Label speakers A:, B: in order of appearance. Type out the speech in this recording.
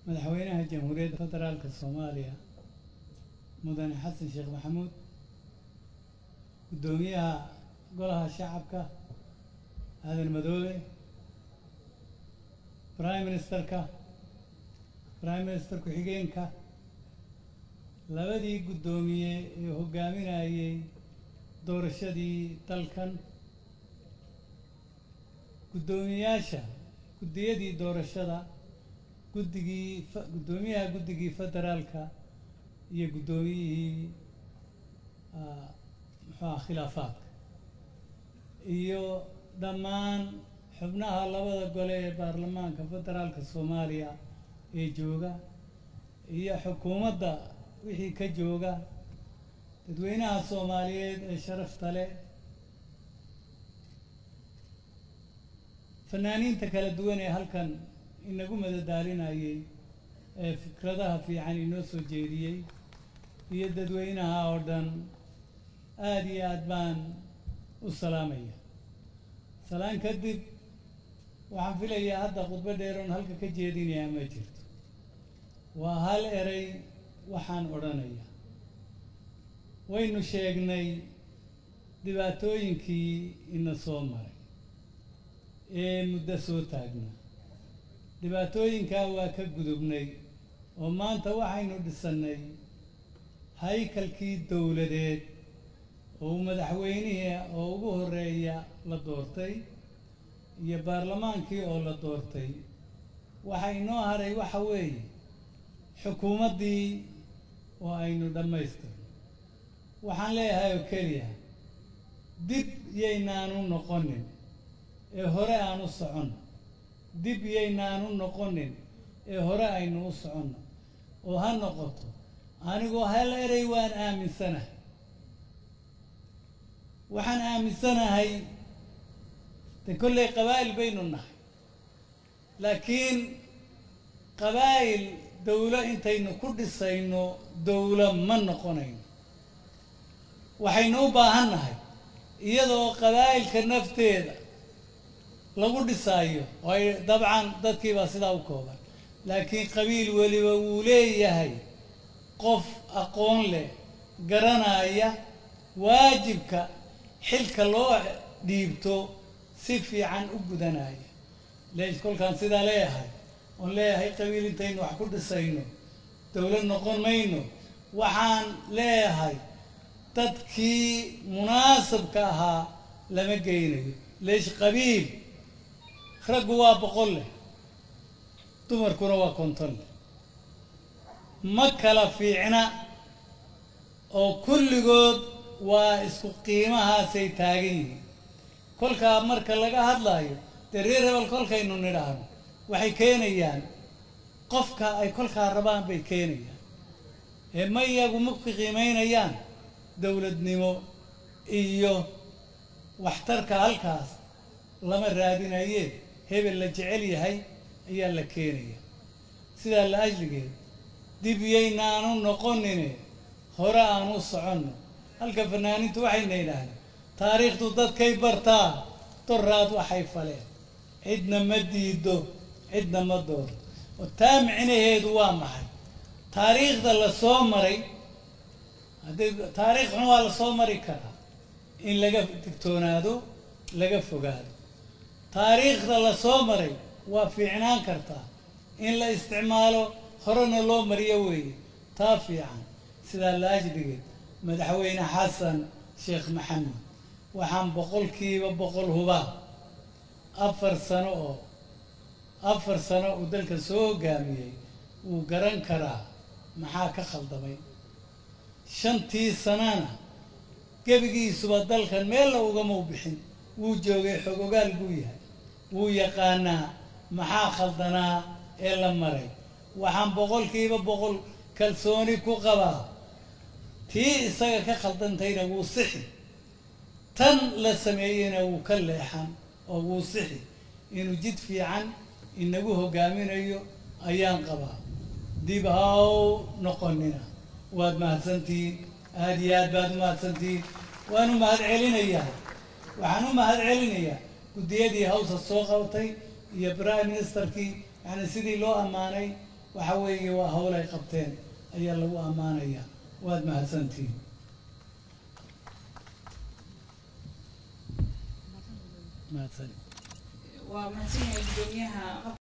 A: madaxweynaha jamhuuriyadda federaalka soomaaliya mudane xasan sheekh maxamuud guddoomiyaha golaha shacabka aadan madoobe prime ministerka prime minister ku-xigeenka labadii guddoomiye ee hoggaaminayay doorashadii dalkan guddoomiyaasha guddiyadii doorashada guddigii fa- guddoomiyaha guddigii federaalka iyo guddoomiyihii ah, muxuu aha khilaafaadka iyo dhammaan xubnaha labada gole ee baarlamaanka federaalka soomaaliya ee jooga iyo xukuumadda wixii ka jooga dadweynaha soomaaliyeed ee sharafta leh fanaaniinta kala duwan ee halkan inagu madadaalinayay ee fikradaha fiican inoo soo jeediyey iyo dadweynaha oo dhan aada iyo aad baan u salaamaya salaan kadib waxaan filayaa hadda khudbo dheeroon halka ka jeedinayaa ma jirto waa hal eray waxaan odhanaya waynu sheegnay dhibaatooyinkii ina soo maray ee muddo soo taagnaa dhibaatooyinkaa waa ka gudubnay oo maanta waxaynu dhisannay haykalkii dowladeed oo madaxweynihii oo ugu horeeya la doortay iyo baarlamaankii oo la doortay waxa inoo haray waxa weeye xukuumaddii oo aynu dhammaystirno waxaan leeyahay oo keliya dib yaynaanu noqonin ee hore aan u soconno dib yaynaanu noqonin ee hore aynu u soconno oo ha noqoto anigoo hal erey waan aaminsanahay waxaan aaminsanahay de kolley qabaa'il baynu nahay laakiin qabaa'il dawlo intaynu ku dhisayno dawlo ma noqonayno waxaynu u baahan nahay iyadoo qabaa'ilka nafteeda lagu dhisaayo oo ay dabcan dadkiibaa sidaa u kooban laakiin qabiil weliba wuu leeyahay qof aqoon leh garanaya waajibka xilka loo dhiibto si fiican u gudanaya lees kolkaan sidaa leeyahay oon leeyahay qabiil intaynu wax ku dhisayno dawlad noqon mayno waxaan leeyahay dadkii munaasabka ahaa lama geynayo leesh qabiil raggu waa boqol leh dumarkuna waa konton leh ma kala fiicna oo kulligood waa isku qiimahaasay taagan yihiin kolkaa marka laga hadlaayo dee reer hebel kolkaynu nidhaahno waxay keenayaan qofka ay kolkaa rabaan bay keenayaan ee ma iyagu ma ku qiimaynayaan dowladnimo iyo waxtarka halkaas lama raadinaye hebel la jecel yahay ayaa la keenaya sidaa la ajligeed dib yaynaanu noqonine hore aan u soconno halka fanaaniintu waxayna yidhaahdeen taariikhdu dadkay bartaa doraad waxay faleen cidna ma diido cidna ma dooro oo taa micnaheedu waa maxay taariikhda la soo maray haddii taariikhna waa la soo mari karaa in laga digtoonaado laga fogaado taariikhda la soo maray waa fiicnaan kartaa in la isticmaalo horena loo mariyo weeye taa fiican sidaa la ajligeed madaxweyne xasan sheekh maxamed waxaan boqolkiiba boqol hubaa afar sano oo afar sano uu dalka soo hogaamiyey wuu garan karaa maxaa ka khaldamay shantii sanana gebigiisuba dalkan meella ugama u bixin wuu joogay xogogaal buu yahay wuu yaqaanaa maxaa khaldanaa ee la maray waxaan boqolkiiba boqol kalsooni ku qabaa tii isaga ka khaldantayna wuu sixi tan la sameeyeyna wuu ka leexan oo wuu sixi inuu jid fiican inagu hogaaminayo ayaan qabaa dib haw noqonina waad mahadsantihiin aada iyo aad baad u mahadsantihiin waan u mahad celinayaa waxaan u mahad celinayaa guddiyadii hawsa soo qabatay iyo prime ministerkii yani sidii loo ammaanay waxa weeye waa hawl ay qabteen ayaa lagu ammaanayaa waad mahadsantihiin mahadsan
B: waa mahadsan yahay gudoomiyaha